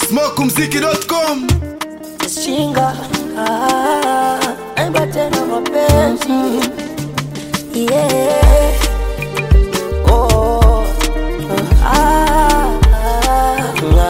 smokumziki.com Shinga ah, naimba tena mapenzi yeah. Oh, ah, ah,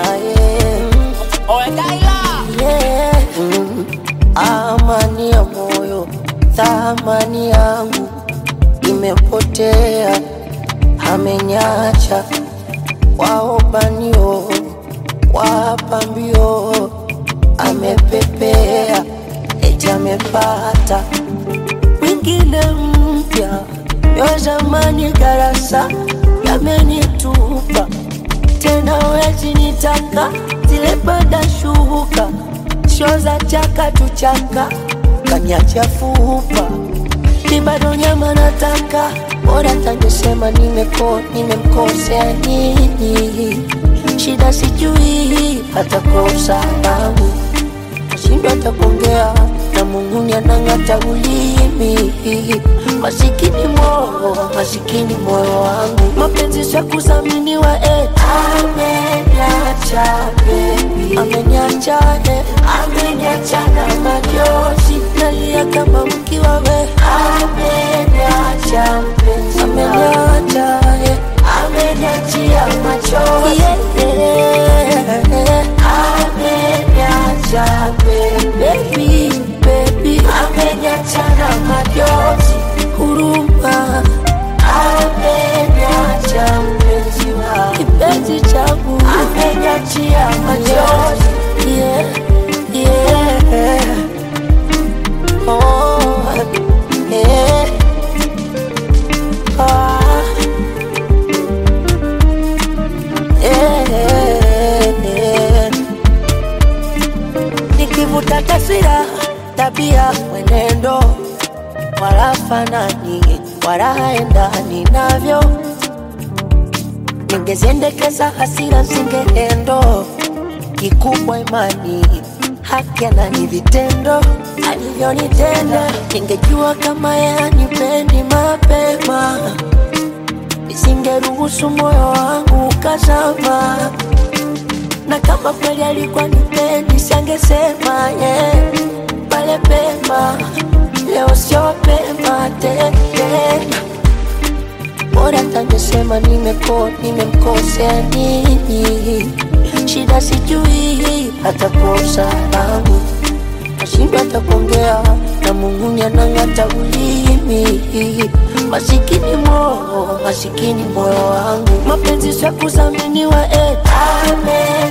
yeah. Yeah. Mm. Amani ya moyo, thamani yangu imepotea, amenyacha waobanio wapambio, amepepea eti amepata mwingine mpya, yo zamani darasa yamenitupa tena, wezi nitaka zile bada shuka sho za chaka tuchaka kanyacha fupa ni bado nyama nataka bora tangesema nimeko nimemkosea nini shida sijui hata kosa langu nashindwa hata kuongea na Mungu anang'ata ulimi masikini moyo masikini moyo wangu mapenzi sio kudhaminiwa eh. ameniacha baby ameniacha eh. ameniacha na majozi nalia kama mkiwa we ameniacha mpenzi ameniacha eh. ameniachia machozi yeah, yeah. ameniacha baby baby ameniacha na majozi huruma ameniacha mpenzi wa kipenzi changu ameniachia majozi yeah, yeah. Oh, yeah. Ah. Yeah. Nikivuta taswira, tabia, mwenendo, wala fanani, wala haendani navyo. Ningeziendekeza hasira zingeendo, kikubwa imani, haki ni vitendo alivyonitenda. Ningejua kama yeye hanipendi mapema nisingeruhusu moyo wangu ukazama, na kama kweli alikuwa nipendi sangesema yeah. pale pema, leo sio pema tena, bora tangesema nimeko nimemkosea nini, shida sijui hata kosa langu nashindwa hata kuongea na Mungu anang'ata ulimi. Masikini moyo, masikini moyo wangu, mapenzi sio kudhaminiwa eh. Amen.